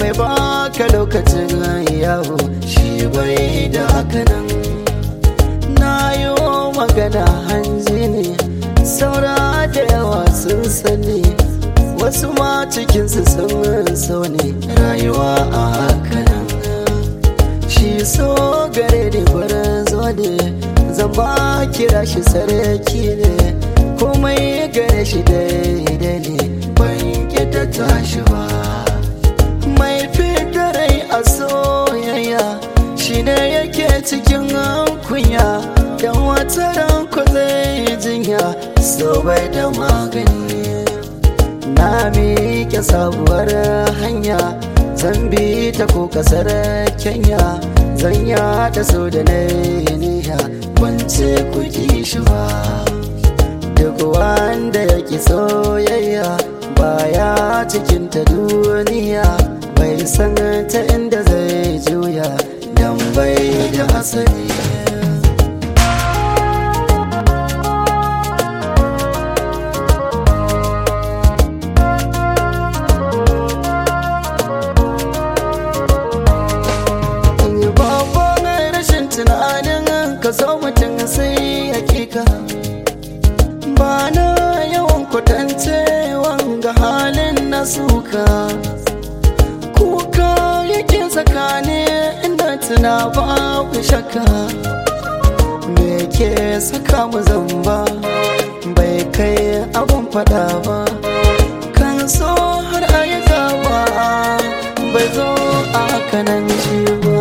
mai baka lokacin yawo shi bai da hakanan na yi magana hanji ne saura da yawa sun sani wasu ma cikinsu sun so ne rayuwa a hakanan shi so gare ni barin zo ne zan ba kira shi sarki ne komai gare shi daidai ne ban ta tashi ba mai rai a soyayya shi ne yake cikin kunya don wata ranku zai jinya so bai da magani na miƙe sabuwar hanya zan bi ta ko kasar kenya zan yada so da na niyya wance ku shi ba duk wanda ya ki soyayya baya cikin ta duniya bai san ta inda zai juya dan bai da asali tunanin ka so mutum sai hakika ba na yawan kwatance wanga halin na suka kuka yake tsakani inda tuna babu shakka me ke saka mu zamba bai kai abun fada ba kan so har ayyuka ba bai zo a kanan shi ba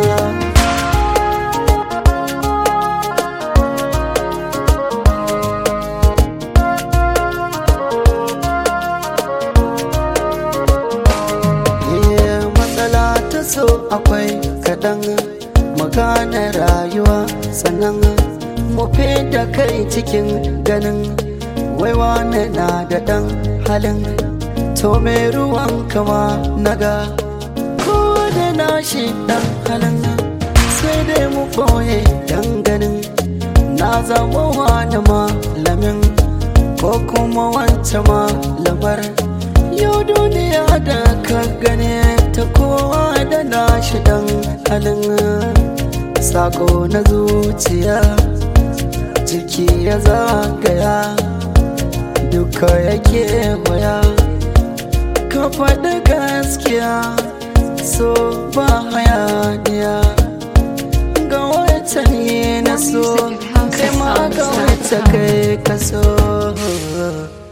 so akwai kaɗan magana rayuwa sannan mu da kai cikin ganin waiwa na da ɗan halin to mai ruwan kama naga ko da nashi ɗan halin sai dai mu ɓoye dan ganin na zama wani malamin ko kuma wancan malamar yau duniya da ka gane ta kowa da nashi dan halin sako na zuciya jiki ya zagaya duka yake waya ka faɗi gaskiya so ba hayaniya ga wata ne na so kai ma ga wata kai ka so